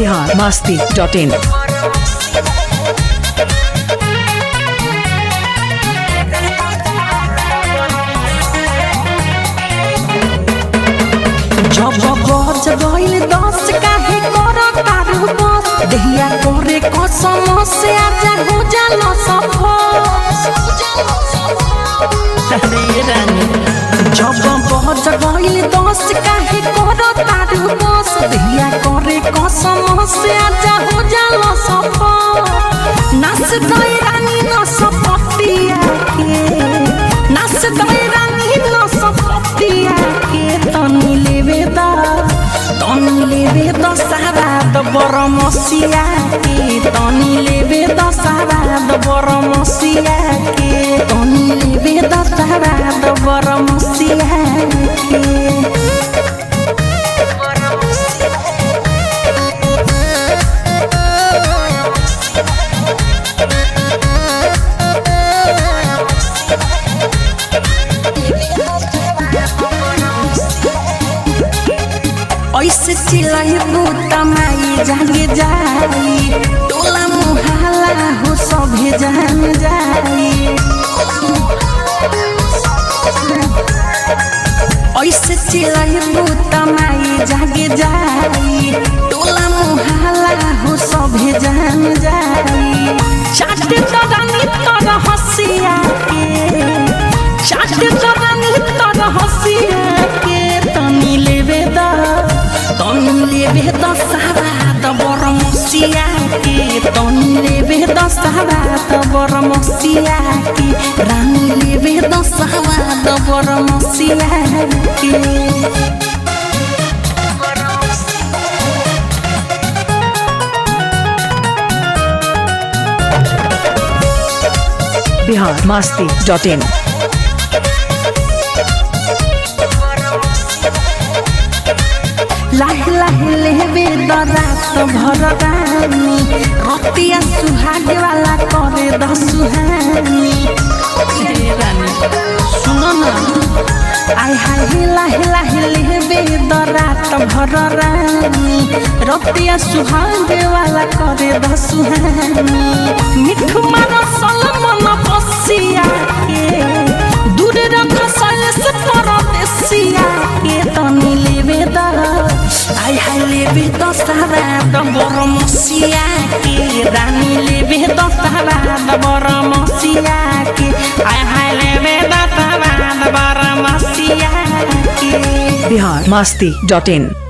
Bihar Masti dot in जब बज गइल दस काहे कर तारू बस देहिया करे कसम से आजा हो जाल सफल अरे रानी जब बज गइल दस काहे कर तारू बस देहिया करे कसम से आजा हो जाल सफल नाच गई रानी नस पतिया के नाच गई रानी नस पतिया के तनी लेवे दा तनी लेवे द सारा द बरमसिया के तनी लेवे द सारा द बरमसिया के तनी लेवे द सारा द बरमसिया के ऐसे चिल्लाई बूता माई जागे जाई टोला मुहाला हो सभे जान जाई ऐसे चिल्लाई बूता माई जागे जाई टोला मुहाला हो सभे जान जाई चाटे तरानी तर हसिया के चाटे तरानी तर हसिया के तनी लेवे दा तनी लेवे द सारा द बरमसिया के तनी लेवे द सारा द बरमसिया के रानी लेवे द सारा द बरमसिया के बिहार मस्ती डॉट इन लाह लाह लेवे द रात भर रानी रतिया सुहागे वाला करे द सुहानी हे रानी सुनो ना आय हाय लाह लाह लेवे द रात भर रानी रतिया सुहागे वाला करे द सुहानी मिठू मारो सलमन पसिया के दूर रख सलस परदेसिया के तनी लेवे द आय हाय लेवे द सारा द बरमसिया के रानी लेवे द सारा द बरमसिया के आय हाय लेवे द सारा द बरमसिया के बिहार मस्ती डॉट इन